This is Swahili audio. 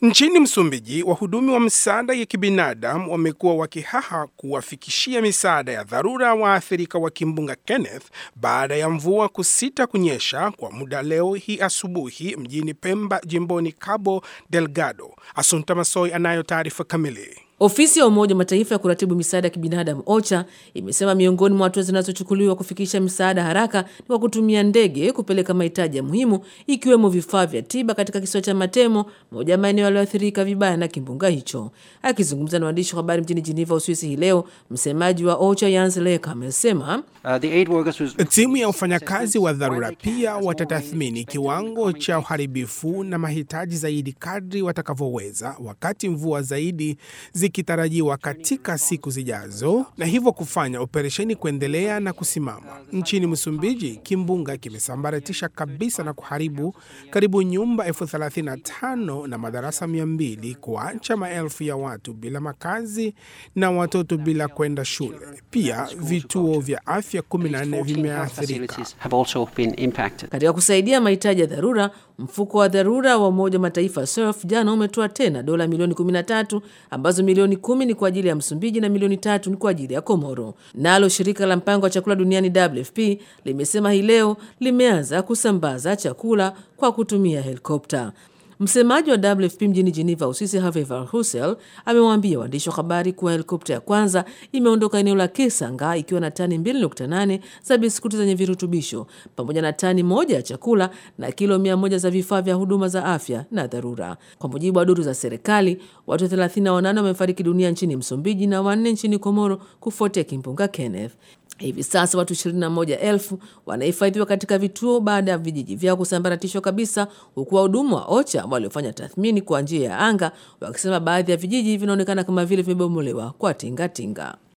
Nchini Msumbiji, wahudumi wa misaada ya kibinadamu wamekuwa wakihaha kuwafikishia misaada ya dharura waathirika wa kimbunga Kenneth baada ya mvua kusita kunyesha kwa muda leo hii asubuhi mjini Pemba, jimboni Cabo Delgado. Asunta Masoi anayo taarifa kamili. Ofisi ya Umoja wa Mataifa ya kuratibu misaada ya kibinadamu OCHA imesema miongoni mwa hatua zinazochukuliwa kufikisha misaada haraka ni kwa kutumia ndege kupeleka mahitaji ya muhimu ikiwemo vifaa vya tiba katika kisiwa cha Matemo, moja ya maeneo yaliyoathirika vibaya na kimbunga hicho. Akizungumza na waandishi wa habari mjini Geneva, Uswisi hii leo, msemaji wa OCHA Jens Leka amesema Uh, the aid workers was... Timu ya wafanyakazi wa dharura pia watatathmini kiwango cha uharibifu na mahitaji zaidi kadri watakavyoweza, wakati mvua zaidi zikitarajiwa katika siku zijazo, na hivyo kufanya operesheni kuendelea na kusimama. Nchini Msumbiji, kimbunga kimesambaratisha kabisa na kuharibu karibu nyumba elfu thelathini na tano na madarasa mia mbili kuacha maelfu ya watu bila makazi na watoto bila kwenda shule. Pia vituo vya afya 14 vimeathirika. facilities have also been impacted. Katika kusaidia mahitaji ya dharura, mfuko wa dharura wa Umoja wa Mataifa SURF jana umetoa tena dola milioni 13 ambazo milioni kumi ni kwa ajili ya Msumbiji na milioni tatu ni kwa ajili ya Komoro. Nalo shirika la mpango wa chakula duniani WFP limesema hii leo limeanza kusambaza chakula kwa kutumia helikopta. Msemaji wa WFP mjini Geneva, Uswisi, Herve Verheusen amewaambia waandishi wa habari kuwa helikopta ya kwanza imeondoka eneo la Kisanga ikiwa na tani 2.8 za biskuti zenye virutubisho pamoja na tani moja ya chakula na kilo 100 za vifaa vya huduma za afya na dharura. Kwa mujibu wa duru za serikali, watu 38 wamefariki dunia nchini Msumbiji na wanne nchini Komoro kufuatia kimbunga Kenneth. Hivi sasa watu 21,000 wanahifadhiwa katika vituo baada ya vijiji vyao kusambaratishwa kabisa, huku wahudumu wa OCHA waliofanya tathmini kwa njia ya anga wakisema baadhi ya vijiji vinaonekana kama vile vimebomolewa kwa tingatinga.